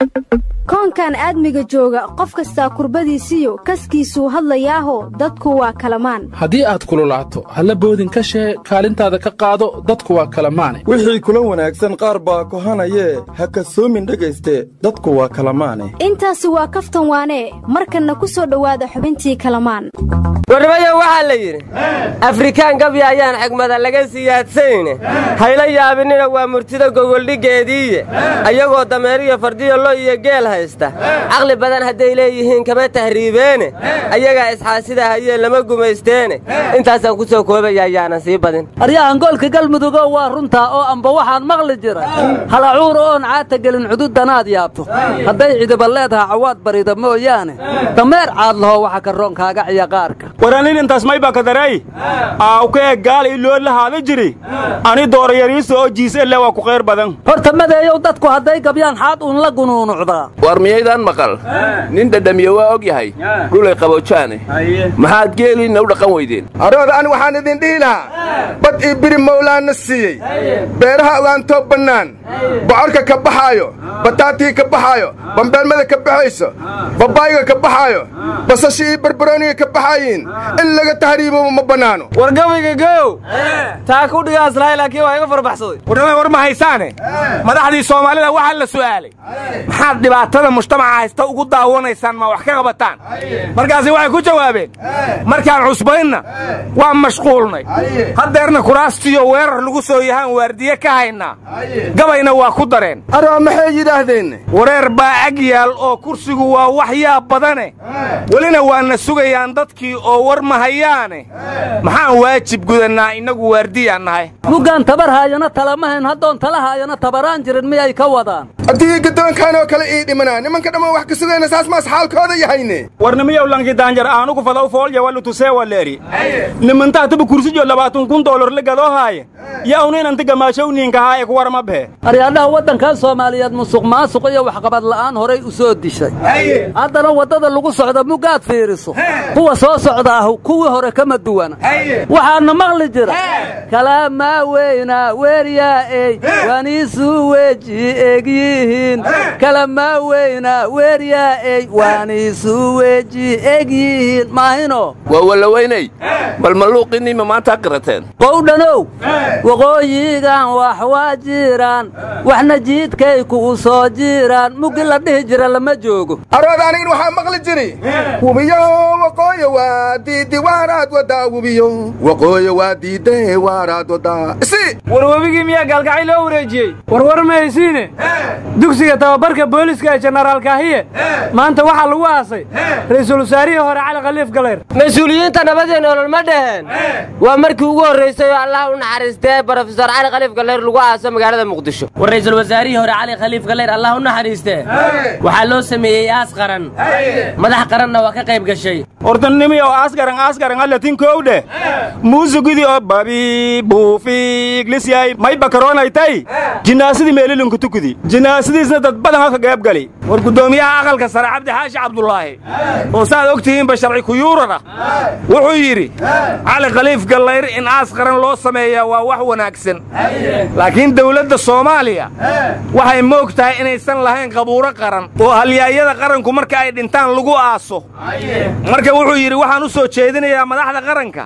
koonkan aadmiga jooga qof kastaa kurbadiisiyo kaskiisuu hadlayaaho dadku waa kalamaan haddii aad kululaato halla boodin ka shee kaalintaada ka qaado dadku waa kalamaane wixii kula wanaagsan qaar baa kohanayee ha kasoomin dhegayste dadku waa kalamaane intaasi waa kaftan waanee markanna ku soo dhowaada xubintii kalamaan warnimayo waxaa la yidhi afrikaan gabi ayaan xigmada laga siyaadsanayne hayla yaabinina waa murtida gogoldhiggeediiye ayagoo dameeriyo fardiyo lo iyo geel haysta caqli badan hadday leeyihiin kama tahriibeene ayagaa isxaasida hayee lama gumaysteene intaasaan ku soo koobaya ayaanan sii badin aryahan goolka galmudugoo waa runtaa oo amba waxaan maqli jira halacuur oon caata gelin cududanaad yaabto hadday cidiba leedaha cawaad barida mooyaane dameer caad laho waxa karoon kaaga ciya qaarka waranin intaas may bakadarey aawkee gaal iloo lahaada jiri ani doorayariisa oo jiiselle waa ku qayr badan horta madeeyow dadku hadday gabyaan xaad uun la gunuunucdaa war miyaydaan maqal nin dhadhamiye waa og yahay gulay qaboojaane maxaad geeliinna u dhaqan weydeen arooda ani waxaan idin dhihi lahaa bad ii biri mawlaana siiyey beeraha ogaantoo bannaan bocorka ka baxaayo bataatii ka baxaayo bambeelmada ka baxayso babaayga ka baxaayo basashii iyo barbarooniga ka baxaayiin in laga tahriibo ma bannaano war gabayga gow taa ku dhigaaslahay laakiin waa iga farbaxsaday warnama war ma haysaane madaxdii soomaalida waxaa la su'aalay maxaad dhibaatada mujtamaca haysta ugu daawanaysaan ma wax ka qabataan markaasi waxay ku jawaabeen markaan cusbaynna waa mashquulnay haddeerna kuraastiyo weerar lagu soo yahaan waardiye ka haynaa gabayna waa ku dareen aroo maxay yidhaahdeen wareer baa ag yaal oo kursigu waa waxyaa badane welina waana sugayaan dadkii oo war ma hayaane maxaan waajib gudannaa innagu waardiyaan nahay muggaan tabar haayana talamahayn haddoon tala haayana tabaraan jirin miyay ka wadaan haddii gaddoonkaan oo kale ii dhimanaa nimanka dhammaan wax ka sugayna saas maas xaalkooda yahayne warnimiyow lanki daanjar aanugu fadaw foolya walutusee waleeri nimantaa tuba kursijo labaatan kun doolar la gadoo haaye yaa uninanti gamaashowniinka haa ee ku warma behe aryaadhaha waddankan soomaaliyeed musuq maasuq iyo waxqabad la'aan horay u soo dishay haddana waddada lagu socda muggaad fiiriso kuwa soo socda ah kuwii hore kama duwana waxaana maqli jira kalaamaa weyna weeryaa'ey waaniisuu weji egyihiin kalamaa weyna weeryaa'ey waaniisuu weji egyihiin maahino waa wallaweynay bal malluuqinnima maanta qirateen qowdhanow waqooyigan wax waa jiraan waxna jiidkayku u soo jiraan muggi la dhihi jira lama joogo arooda anigin waxaa maqli jiri wubiyo waqooyo waa diidi waaraad wadaa wubiyo waqooyo waa diide waaraad wadaa isi war webigii miyaa gaalgacay loo wareejiyey warwar ma haysiine dugsiga tababarka booliska ee jenaraal kaahiye maanta waxaa lagu aasay ra'iisul wasaarihii hore cali khaliif galayr mas-uuliyiinta nabadii nolol ma dhaheen waa markii ugu horraysay oo allah u naxariistee brofesor cali khaliif galayr lagu aaso magaalada muqdisho war ra'iisul wasaarihii hore cali khaliif galayr allah u naxariistee waxaa loo sameeyey aas qaran madax qaranna waa ka qayb gashay hortanimiyow aasgaran aasgaran allatin kowdhe muusigidii oo babi buufiiglisyaay may bakaroonaytay jinaasadii meelilinku tukudi jinaasadiisna dad badan halka gaabgali war guddoomiyaha aqalka sare cabdi xaashi cabdulaahi oo saad og tihiinba sharci kuyuurana wuxuu yidhi cali khaliif gallayr in aas qaran loo sameeyaa waa wax wanaagsan laakiin dawladda soomaaliya waxay moog tahay inaysan lahayn qabuuro qaran oo halyaayada qaranku marka ay dhintaan lagu aaso marka wuxuu yidhi waxaan u soo jeedinayaa madaxda qaranka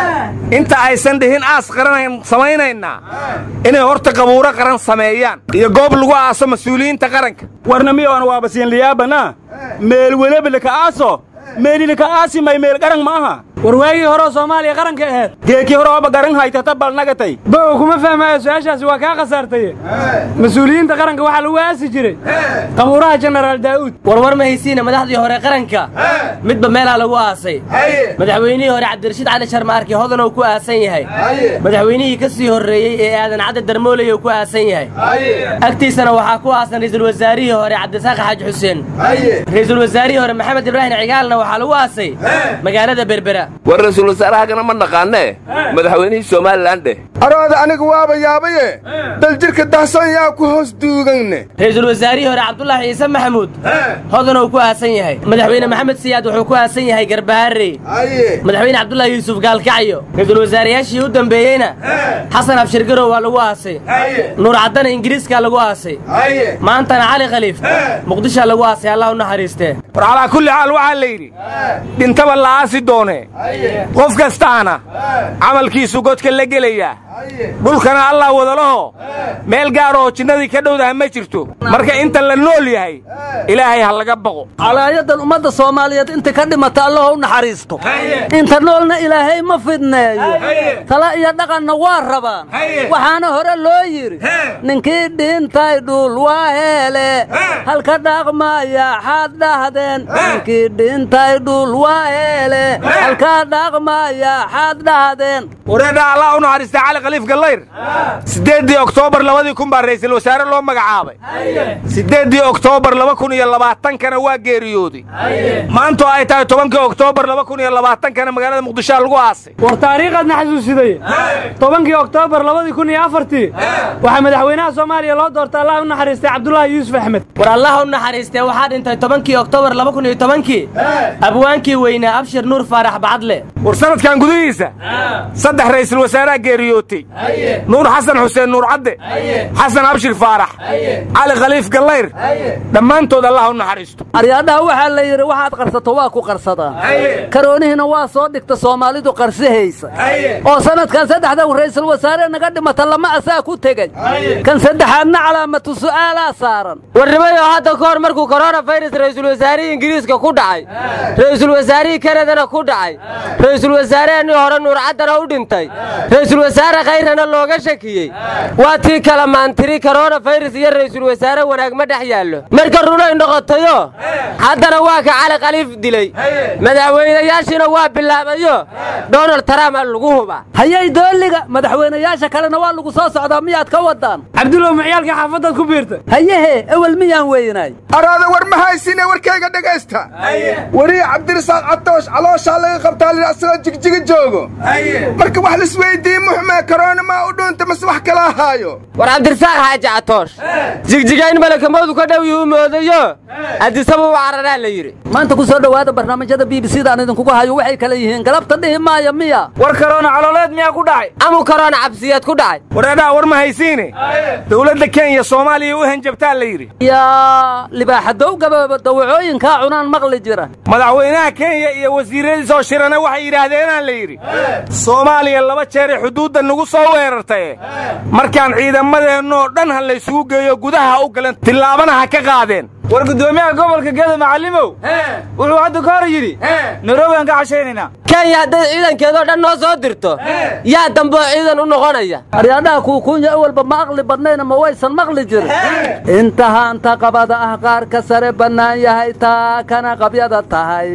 inta aysan dhihin aas qaran samaynaynaa inay horta qabuuro qaran sameeyaan iyo goob lagu aaso mas-uuliyiinta qaranka warnamiyoan waaba siinliyaabana meel welebeleka aaso meelilika aasi may meel qaran ma aha war waagii horeo soomaaliya qaranka aheed geekii hore ooba garan haytata balnagatay bow kuma fahmaayo su-aashaasi waa kaa khasaartaye mas-uuliyiinta qaranka waxaa lagu aasi jiray qabuuraha jenaraal daa'uud warwar ma haysiina madaxdii hore qaranka midba meelaa lagu aasay madaxweynihii hore cabdirashiid cali sharmaarki hodanuu ku aasan yahay madaxweynihii ka sii horreeyey ee aadan cadde darmooleyou ku aasan yahay agtiisana waxaa ku aasan ra'iisul wasaarihii hore cabdisaaq xaaji xuseen ra'iisul wasaarihii hore maxamed ibraahim cigaalna waxaa lagu aasay magaalada berbera war ra'yisul wasaarahagana ma naqaanee madaxweynihii somalilan dheh arooda anigu waaba yaabaye daljirka dahsoon yaa ku hoos duuganne ra'iisul wasaarihii hore cabdulaahi ciise maxamuud hodanuu ku aasan yahay madaxweyne maxamed siyaad wuxuu ku aasan yahay garbaharey madaxweyne cabdulaahi yuusuf gaalkacyo ra'iisul wasaarayaashii u dambeeyeyna xasan abshirgarow waa lagu aasay nuur caddana ingiriiskaa lagu aasay maantana cali khaliif muqdishaa lagu aasay allah u naxariistee war calaa kulli xaal waxaa la yidhi dhintaba la aasi doonee qof kastaana camalkiisu godka la gelayaa dhulkana allah wadalaho meel gaaroo jinnadii ka dhowdaha ma jirto marka inta la nool yahay ilaahay ha laga baqo calaayadan ummadda soomaaliyeed inta ka dhimata allaho u naxariisto inta noolna ilaahay ma fidneeyo tala iyo dhaqanna waa rabaan waxaana hore loo yidhi ninkii dhintay dhul waa heele halka dhaqmaya xaad dhahdeen ninkii dhintay dhul waa heele halka dhaqmaya xaad dhahdeen wareedha allah u naxariista cali khaliif gallayr siddeeddii oktoobar labadii kun baa ra'iisul wasaare loo magacaabay siddeeddii oktoobar laba kun iyo labaatankana waa geeriyooday maantoo ay tahay tobankii oktoobar laba kun iyo labaatankana magaalada muqdishoa lagu aasay war taariikhaadna xasuusiday tobankii oktoobar labadii kun iyo afartii waxaa madaxweynaha soomaaliya loo doortay allah u naxariistay cabdulaahi yuusuf axmed war allah u naxariistee waxaa dhintay tobankii oktoobar laba kun iyo tobankii abwaankii weynaa abshir nuur faarax bacadle war sanadkan gudihiisa saddex ra'iisul wasaareha geeriyootay nuur xasan xuseen nuur cadde xasan abshir faarax cali khaliif gallayr dhammaantood allah u naxariisto aryaadhaha waxaa la yidhi waxaad qarsato waa ku qarsadaan karoonihina waa soo dhigta soomaalidu qarsahaysa oo sanadkan saddexda ra'iisul wasaare naga dhimata lama asaa ku tegey kan saddexaadna calaamatu su'aalaa saaran warnimayoo hadda ka hor markuu koronafayras ra'iisul wasaarihii ingiriiska ku dhacay ra'iisul wasaarihii kanadana ku dhacay ra'iisul wasaarehennii hore nuur caddana u dhintay ra'iisul wasaare khayrana looga shakiyey waa tii kala maantiri koronafayras iyo ra'iisul wasaare wanaag ma dhex yaallo marka runay noqotayo haddana waa ka cali khaliif dilay madaxweynayaashiina waa bilaabayo donald trump lagu huba hayay dooliga madaxweynayaasha kalena waa lagu soo socdaa miyaad ka wadaan cabdulow maciyaalka xaafaddaad ku biirtay hayehe ewel miyaan weynaay araada war ma haysiine warkayga dhegaysta weriya cabdirasaaq catoosh calooshaa laga qabtaa lii asagoo jigjiga joogo marka wax lisweyddiiye muxmee karoona maa u dhuunta mase wax kala ahaayo war cabdirasaaq xaaji catoosh jigjiga in malakamoodu ka dhow yuu moodayo addisaba u cararaa la yidhi maanta ku soo dhowaada barnaamijyada b b c da aan idinkugu hayo waxay kale yihiin galabta dhihi maaya miya war karoona calooleed miyaa ku dhacay amu karoona cabsiyeed ku dhacay wareedhaha war ma haysiine dowladda kenya soomaaliya u hanjabtaa la yidhi yaa libaaxadow gababa dawacooyinkaa cunaan maqli jira madaxweynaha kenya iyo wasiiradiisoo shirana waxay yidhaahdeenaan la yidhi soomaaliya laba jeeray xuduudda nagu soo weerartaye markaan ciidamadeennoo dhan ha laysugu geeyo gudaha u galan tillaabana ha ka qaadeen war guddoomiyaha gobolka gedo macallimow wuxuu hadda ka hor yidhi nairobi aan ka cashaynaynaa kenya hadday ciidankeedoo dhan noo soo dirto yaa damboo ciidan u noqonaya aryaadhaha kuukuunya awalba ma aqli badnayna ma waysan maqli jirin inta haanta qabada ah qaarka sare bannaan yahay taa kana qabyada tahay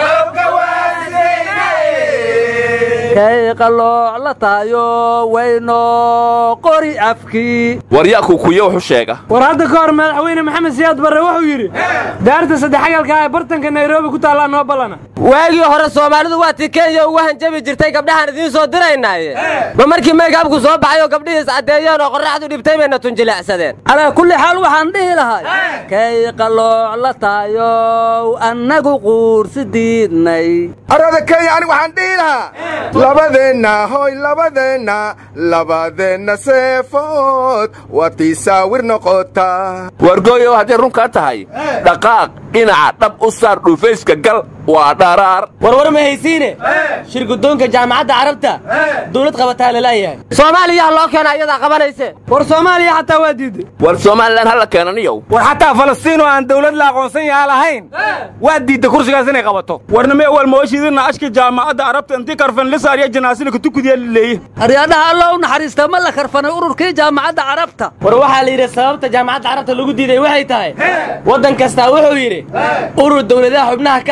kay qalooc la tahayo wayno qori afkii war yaa kuukuuye wuxu sheega war hadda ka hor madaxweyne maxamed siyaad barre wuxuu yidhi daarta saddexagalka ee bartanka nairobi ku taallaa noo ballana waagii hore soomaalidu waa tii kenya ugu hanjabi jirtay gabdhahaan idiin soo diraynaaye ma markii meykabku soo baxay oo gabdhihii iscaddeeyeen oo qorraxdu dhibtay bayna tunjileecsadeen calaa kulli xaal waxaan dhihi lahay kay qalooc la tahayow annagu quursi diidnay arada kenya anigu waxaan dhihi lahaa labadeenna hoy labadeenna labadeenna seefood waa tii saawir noqota wargooyow hadday runkaa tahay dhaqaaq dhinaca dhab u saar dhufayska gal waa dharaar warwar ma haysiine shir guddoonka jaamacadda carabta dawlad qabataa lalaayahay soomaaliya loo keena ayadaa qabanayse war soomaaliya xataa waa diidday war somalilan hala keenaniyow war xataa falastiin oo aan dawlad la aqoonsan yaha lahayn waa diidda kursigaas inay qabato warname awal mooshiidina ashka jaamacadda carabta intii karfan lisaar iyo janaasina kutukudiya leeye aryaadhaha alla u naxariista ma la karfanay ururkii jaamacadda carabta war waxaa la yidhi sababta jaamacadda carabta lagu diiday waxay tahay waddan kastaa wuxuu yidhi urur dawladaha xubnaha ka ah israa'iil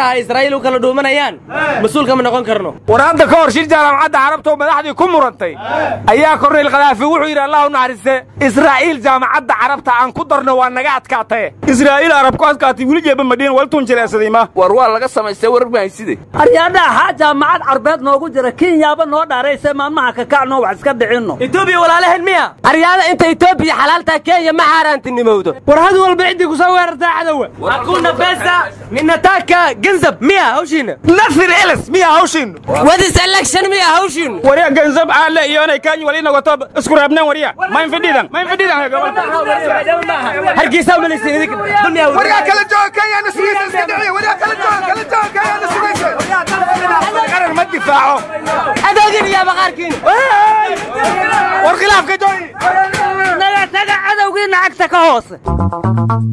israa'iil u kala dhuumanayaan mas-uul kama noqon karno war hadda ka hor shir jaamacadda carabta oo madaxdii ku murantay ayaa korneyl khadaafi wuxuu yidhi allah u naxariiste israa'iil jaamacadda carabta aan ku darno waa naga adkaataye israa'iil arab ku adkaatay weli jeeba madhiin waltun jileesaday ma war waa laga samaystay warar mahayside aryaadhaha haa jaamacad carbeed noogu jira kenyaaba noo dhaarayse maalmaha kakacnoo wax iska dhicinno etoobiya walaalaheen miya aryaada inta etoobiya xalaaltaa kenya ma xaaraantinimowdo war had walba ciddii ku soo weerartaa cadowa hakuna besa ninataka ganzab miya hawshiina nasir eles miya hawshiinu wadis election miya hawshiinu warya ganzab aale iyoonay kenya walina wato isku reebneen warya ma infidhidan ma infidhidan hargeysa umalaysin idinka dunya waryaa kala jooga kenyaana sugaysa iska dhiciya waryaa kala jooga kala jooga kenyaana sugaysa qaran ma difaaco adoogin iyo baqaarkiin war khilaafka joogi naga taga cadowgiina cagta ka hoose